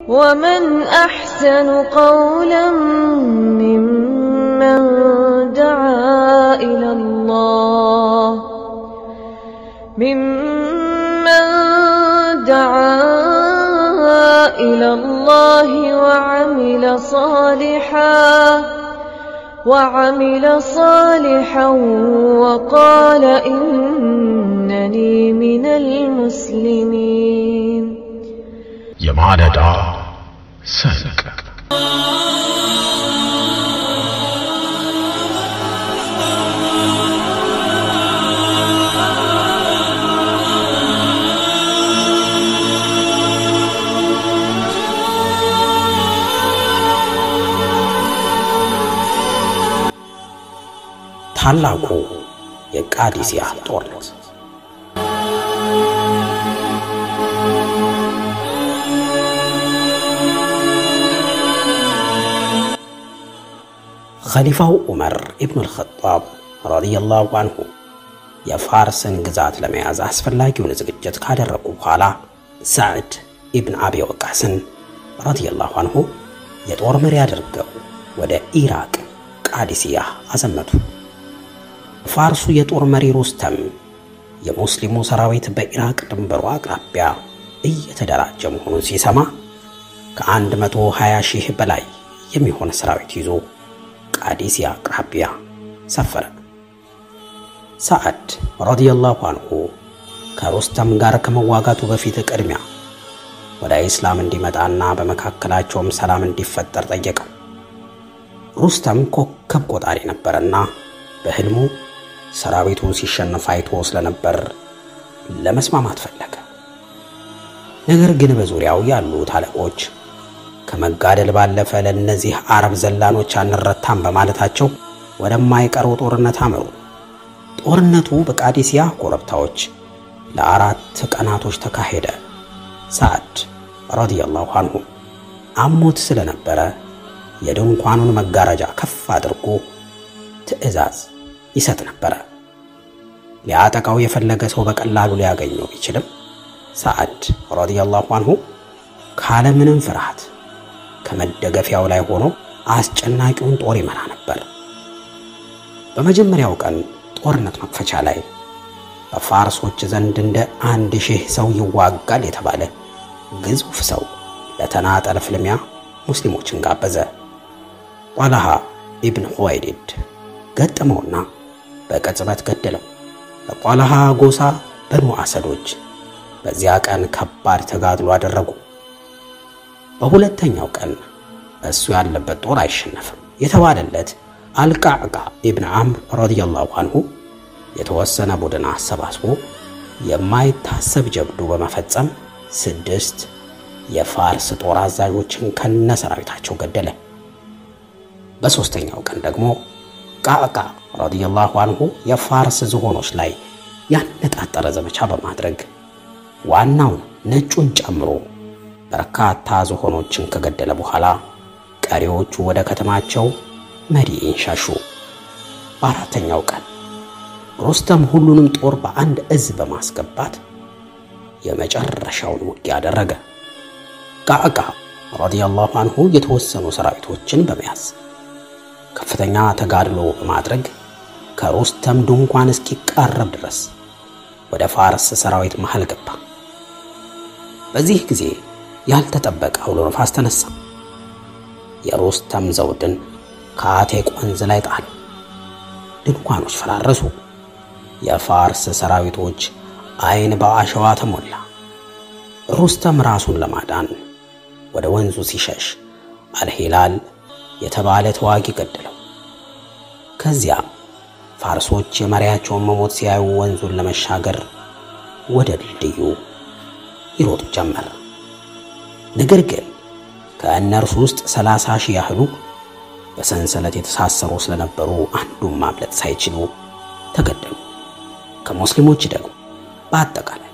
ومن أحسن قولا ممن دعا إلى الله ممن دعا إلى الله وعمل صالحا وعمل صالحا وقال إنني من المسلمين የማለዳ ሰንቅ ታላቁ የቃዲሲያ ጦርነት ኸሊፋው ዑመር ኢብኑ አልኸጣብ ረዲየላሁ አንሁ የፋርስን ግዛት ለመያዝ አስፈላጊውን ዝግጅት ካደረጉ በኋላ ሳዕድ ኢብን አቢ ወቃስን ረዲየላሁ አንሁ የጦር መሪ አድርገው ወደ ኢራቅ ቃዲሲያ አዘመቱ። ፋርሱ የጦር መሪ ሩስተም የሙስሊሙ ሰራዊት በኢራቅ ድንበሩ አቅራቢያ እየተደራጀ መሆኑን ሲሰማ ከአንድ መቶ ሀያ ሺህ በላይ የሚሆን ሰራዊት ይዞ ቃዲሲያ አቅራቢያ ሰፈረ። ሳዕድ ረዲየላሁ አንሁ ከሩስተም ጋር ከመዋጋቱ በፊት ቅድሚያ ወደ ኢስላም እንዲመጣና በመካከላቸውም ሰላም እንዲፈጠር ጠየቀው። ሩስተም ኮከብ ቆጣሪ ነበረና በሕልሙ ሰራዊቱ ሲሸነፍ አይቶ ስለነበር ለመስማማት ፈለገ። ነገር ግን በዙሪያው ያሉት አለቆች ከመጋደል ባለፈ ለእነዚህ አረብ ዘላኖች አንረታም በማለታቸው ወደማይቀረው ጦርነት አመሩ። ጦርነቱ በቃዲሲያ ኮረብታዎች ለአራት ቀናቶች ተካሄደ። ሳዕድ ረዲየላሁ አንሁ አሞት ስለነበረ የድንኳኑን መጋረጃ ከፍ አድርጎ ትዕዛዝ ይሰጥ ነበረ። ሊያጠቃው የፈለገ ሰው በቀላሉ ሊያገኘው ቢችልም ሳዕድ ረዲየላሁ አንሁ ካለምንም ፍርሃት ከመደገፊያው ላይ ሆኖ አስጨናቂውን ጦር ይመራ ነበር። በመጀመሪያው ቀን ጦርነት መክፈቻ ላይ በፋርሶች ዘንድ እንደ አንድ ሺህ ሰው ይዋጋል የተባለ ግዙፍ ሰው ለተናጠል ፍልሚያ ሙስሊሞችን ጋበዘ። ጧልሃ ኢብን ሁወይሊድ ገጠመውና በቅጽበት ገደለው። በጧልሃ ጎሳ በኑ አሰዶች በዚያ ቀን ከባድ ተጋድሎ አደረጉ። በሁለተኛው ቀን እሱ ያለበት ጦር አይሸነፍም የተባለለት አልቃዕቃ ኢብን አምር ረዲየላሁ አንሁ የተወሰነ ቡድን አሰባስቦ የማይታሰብ ጀብዱ በመፈጸም ስድስት የፋርስ ጦር አዛዦችን ከነ ሰራዊታቸው ገደለ። በሦስተኛው ቀን ደግሞ ቃዕቃ ረዲየላሁ አንሁ የፋርስ ዝሆኖች ላይ ያነጣጠረ ዘመቻ በማድረግ ዋናውን ነጩን ጨምሮ በርካታ ዝሆኖችን ከገደለ በኋላ ቀሪዎቹ ወደ ከተማቸው መዲኢን ሸሹ። በአራተኛው ቀን ሩስተም ሁሉንም ጦር በአንድ እዝ በማስገባት የመጨረሻውን ውጊያ አደረገ። ቃዕቃ ረዲየላሁ አንሁ የተወሰኑ ሰራዊቶችን በመያዝ ከፍተኛ ተጋድሎ በማድረግ ከሩስተም ድንኳን እስኪቃረብ ድረስ ወደ ፋርስ ሰራዊት መሃል ገባ። በዚህ ጊዜ ያልተጠበቀ አውሎ ነፋስ ተነሳ። የሩስተም ዘውድን ከአቴቅ ወንዝ ላይ ጣሉ። ድንኳኖች ፈራረሱ። የፋርስ ሰራዊቶች አይን በአሸዋ ተሞላ። ሩስተም ራሱን ለማዳን ወደ ወንዙ ሲሸሽ አልሂላል የተባለ ተዋጊ ገደለው። ከዚያም ፋርሶች የመሪያቸውን መሞት ሲያዩ ወንዙን ለመሻገር ወደ ድልድዩ ይሮጡ ጀመር። ነገር ግን ከእነርሱ ውስጥ ሰላሳ ሺህ ያህሉ በሰንሰለት የተሳሰሩ ስለነበሩ አንዱን ማምለጥ ሳይችሉ ተገደሉ። ከሙስሊሞች ደግሞ በአጠቃላይ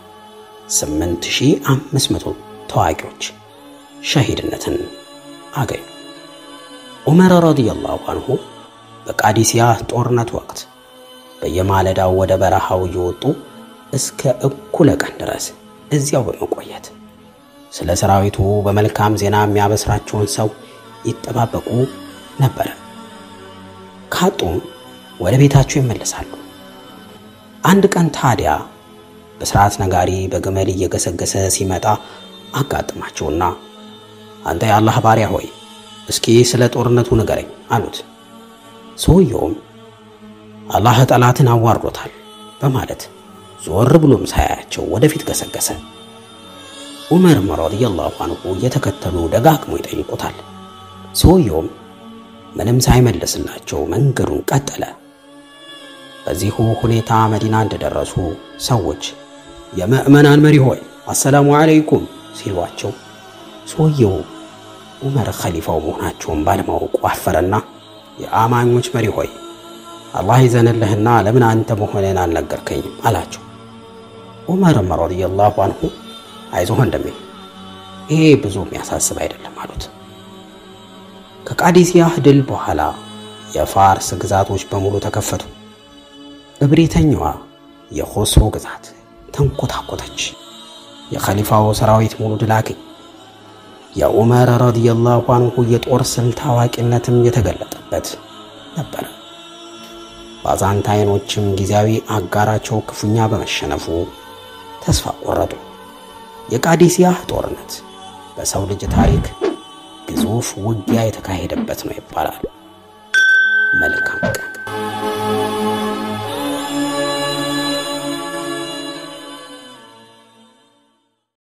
8500 ተዋጊዎች ሸሂድነትን አገኙ። ዑመር ረዲየላሁ አንሁ በቃዲሲያ ጦርነት ወቅት በየማለዳው ወደ በረሃው እየወጡ እስከ እኩለ ቀን ድረስ እዚያው በመቆየት ስለ ሰራዊቱ በመልካም ዜና የሚያበስራቸውን ሰው ይጠባበቁ ነበረ። ካጡም ወደ ቤታቸው ይመለሳሉ። አንድ ቀን ታዲያ በስርዓት ነጋሪ በግመል እየገሰገሰ ሲመጣ አጋጥማቸውና አንተ የአላህ ባሪያ ሆይ እስኪ ስለ ጦርነቱ ንገረኝ አሉት። ሰውየውም አላህ ጠላትን አዋርዶታል በማለት ዞር ብሎም ሳያያቸው ወደፊት ገሰገሰ። ዑመርም ረዲየላሁ አንሁ እየተከተሉ ደጋግሞ ይጠይቁታል። ሰውየውም ምንም ሳይመልስላቸው መንገዱን ቀጠለ። በዚሁ ሁኔታ መዲና እንደደረሱ ሰዎች የምዕመናን መሪ ሆይ አሰላሙ አለይኩም ሲሏቸው ሰውየው ዑመር ኸሊፋው መሆናቸውን ባለማወቁ አፈረና የአማኞች መሪ ሆይ አላህ ይዘንልህና ለምን አንተ መሆንን አልነገርከኝም አላቸው። ዑመርም ረዲየላሁ አንሁ አይዞህ ወንድሜ ይሄ ብዙ የሚያሳስብ አይደለም አሉት። ከቃዲሲያ ድል በኋላ የፋርስ ግዛቶች በሙሉ ተከፈቱ። እብሪተኛዋ የኮስሮ ግዛት ተንኮታኮተች። የኸሊፋው ሰራዊት ሙሉ ድል አገኝ። የዑመር ረዲየላሁ አንሁ የጦር ስልት አዋቂነትም የተገለጠበት ነበረ። ባዛንታይኖችም ጊዜያዊ አጋራቸው ክፉኛ በመሸነፉ ተስፋ ቆረጡ። የቃዲሲያ ጦርነት በሰው ልጅ ታሪክ ግዙፍ ውጊያ የተካሄደበት ነው ይባላል። መልካም ቀን